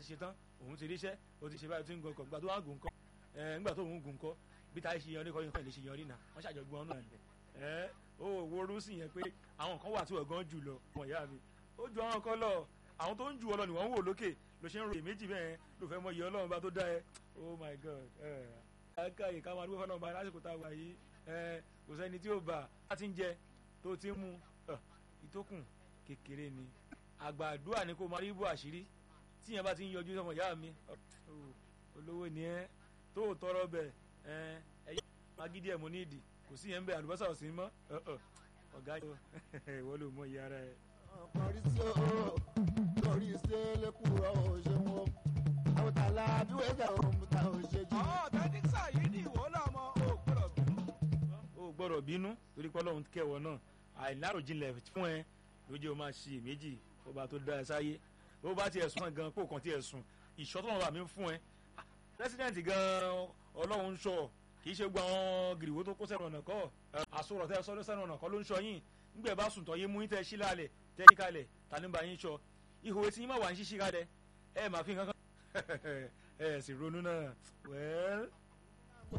ti ṣe tán òun ti ríṣẹ́ ó ti ṣe báyìí tó ń gun ọkọ̀ gbà tó wà gùn kọ́ ẹ ńgbà tó ń gùn kọ́ bí táyé ṣe yan orí kọ́ yín kọ́ lè ṣe yan orí náà wọ́n ṣàjọgbọ́n ọ̀nà ẹ̀ ẹ́ ó worú sí yẹn pé àwọn kan wà tí wọ́n gan jù lọ wọ́n ìyá mi ó ju àwọn kan lọ àwọn tó ń ju ọlọ ni wọ́n ń wò lókè ló ṣe ń ro èméjì bẹ́ẹ̀ ló fẹ́ mọ iye ọlọ́run bá tó dá ẹ oh my god ẹ káàkiri ká máa dúpẹ́ fọlọ́run bá lásìkò tá a wà yìí ẹ kò sẹ́ni tí ó bà á ti ń jẹ tó ti ń mu ìtókùn kékeré ni àgbàdua ni kò máa rí bó àṣírí tí yẹn bá ti ń yọjú sọmọ ìyá mi olówó ni ẹ tó tọrọ bẹ ẹ ẹyẹ magídí ẹ mo ní ìdí kò sí yẹn ń bẹ àlùbọ́sà ò sí mọ́ ọ̀gá yìí wọ́n ló mọ iye ara ẹ. ọkùnrin sí o lórí ṣe lẹ́kùrọ̀ ò ṣe wọ́n àwòtálá bí wọ́n ṣe òun ta ò ṣe jù. ọ̀ tẹ́tísà yìí ni ìwọ lọ́mọ ò gbọ́dọ̀ bínú. ó gbọ́dọ̀ bínú torí pé ọlọ́run kẹwọ́ náà àìláròjinlẹ̀ fún ẹ ló jẹ́ o máa ṣe méjì ó bá tó dá ẹ sáyé bó bá tiẹ̀ sùn gan kó kàn tiẹ̀ sùn ìṣọ́tọ̀ náà bá mi fún ẹ president gan ọlọ́run ń sọ kì í ṣe gba àwọn gìrìwó tó kó sẹ́nu ọ̀nà kọ́ àsọ̀rọ̀ tẹ́ sọ́dọ̀ sẹ́nu ọ̀nà kọ́ ló ń sọ yín nígbà bá sùn tọ́ yé mú yín tẹ́ sí lálẹ̀ tẹ́ yí kalẹ̀ ta ní bá yín sọ ihò etí yín má wà ń ṣíṣí kalẹ̀ ẹ máa fi kankan ẹ sì ronú náà wẹ́ẹ́